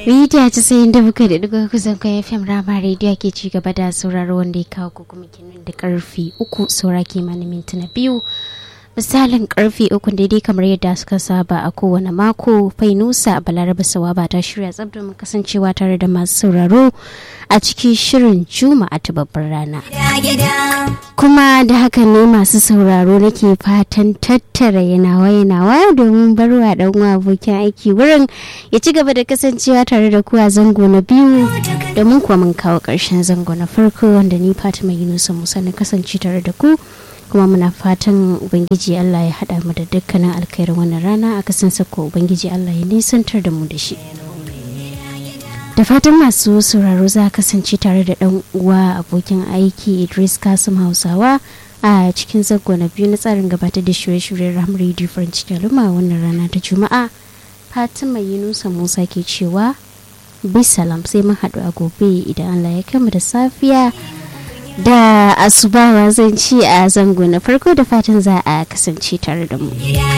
Rita ta sayin da muka da duka kusan kai FM Rama Radio ke ci gaba da sauraro wanda ya kawo kuma kenan da karfi uku saura kimanin mintuna biyu. Misalin karfe uku daidai kamar yadda suka saba a kowane mako Fainusa Balaraba Sawaba ta shirya tsab domin kasancewa tare da masu sauraro a cikin shirin Juma'a ta babbar rana. Kuma da haka ne masu sauraro nake fatan tattara yanawa yanawa domin barwa dan uwa abokin aiki wurin ya ci gaba da kasancewa tare da ku a zango na biyu domin kuwa mun kawo ƙarshen zango na farko wanda ni Fatima Yunusa Musa na kasance tare da ku. kuma muna fatan ubangiji allah ya haɗa mu da dukkanin alkhairin wannan rana a kasan sako ubangiji allah ya nisantar da mu da shi da fatan masu sauraro za kasance tare da ɗan uwa abokin aiki idris kasim hausawa a cikin zango na biyu na tsarin gabatar da shirye-shiryen ram radio french kaluma wannan rana ta juma'a fatima yunusa musa ke cewa bisalam sai mun haɗu a gobe idan allah ya kama da safiya da asubawa zan ci a zango na farko da fatan za a kasance tare da mu.